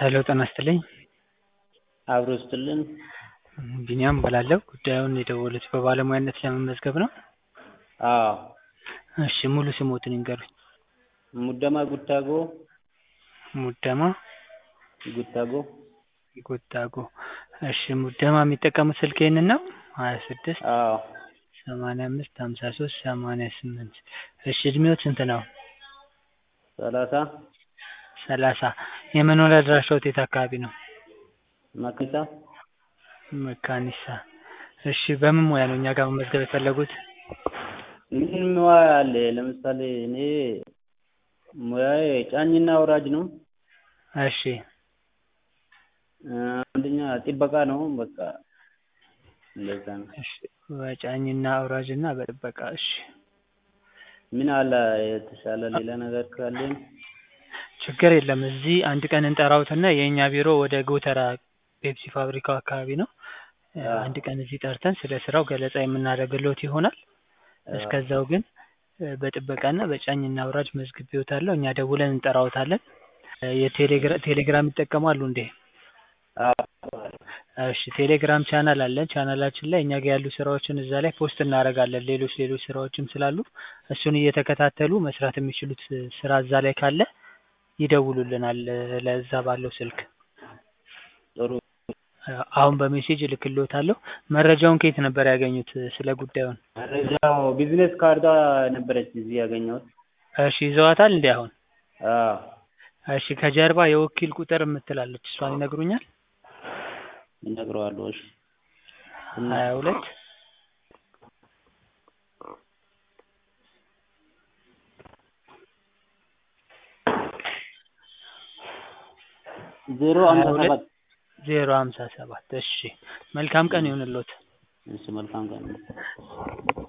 ሄሎ ጤና ይስጥልኝ አብሮ ይስጥልን ቢኒያም እባላለሁ ጉዳዩን የደወሉት በባለሙያነት ለመመዝገብ ነው? አዎ እሺ ሙሉ ስምዎትን ይንገሩኝ? ሙደማ ጉታጎ ሙደማ ጉታጎ ጉታጎ እሺ ሙደማ የሚጠቀሙት ስልክ ይሄንን ነው ሀያ ስድስት አዎ ሰማንያ አምስት ሀምሳ ሶስት ሰማንያ ስምንት እሺ እድሜዎት ስንት ነው? ሰላሳ ሰላሳ የመኖሪያ አድራሻዎት የት አካባቢ ነው? መክኒሳ መካኒሳ እሺ በምን ሙያ ነው እኛ ጋር መመዝገብ የፈለጉት? ምን ሙያ አለ ለምሳሌ እኔ ሙያዬ ጫኝና አውራጅ ነው እሺ አንደኛ ጥበቃ ነው በቃ እንደዛ ነው እሺ በጫኝና አውራጅ እና በጥበቃ እሺ ምን አለ የተሻለ ሌላ ነገር ካለን ችግር የለም እዚህ አንድ ቀን እንጠራዎትና የእኛ ቢሮ ወደ ጎተራ ፔፕሲ ፋብሪካው አካባቢ ነው አንድ ቀን እዚህ ጠርተን ስለ ስራው ገለጻ የምናደርግልዎት ይሆናል እስከዛው ግን በጥበቃና በጫኝና አውራጅ መዝግቤዎታለሁ እኛ ደውለን እንጠራዎታለን ቴሌግራም ይጠቀማሉ እንዴ? እሺ ቴሌግራም ቻናል አለን ቻናላችን ላይ እኛ ጋር ያሉ ስራዎችን እዛ ላይ ፖስት እናደርጋለን ሌሎች ሌሎች ስራዎችም ስላሉ እሱን እየተከታተሉ መስራት የሚችሉት ስራ እዛ ላይ ካለ ይደውሉልናል ለዛ ባለው ስልክ ጥሩ አሁን በሜሴጅ እልክልዎታለሁ መረጃውን ከየት ነበር ያገኙት ስለ ጉዳዩን? መረጃው ቢዝነስ ካርዷ ነበረች እዚህ ያገኘሁት እሺ ይዘዋታል እንዴ አሁን? አዎ እሺ ከጀርባ የወኪል ቁጥር የምትል አለች እሷን ይነግሩኛል? እነግረዋለሁ እሺ ሀያ ሁለት ዜሮ ሀምሳ ሰባት ዜሮ ሀምሳ ሰባት እሺ መልካም ቀን ይሁንልዎት እሺ መልካም ቀን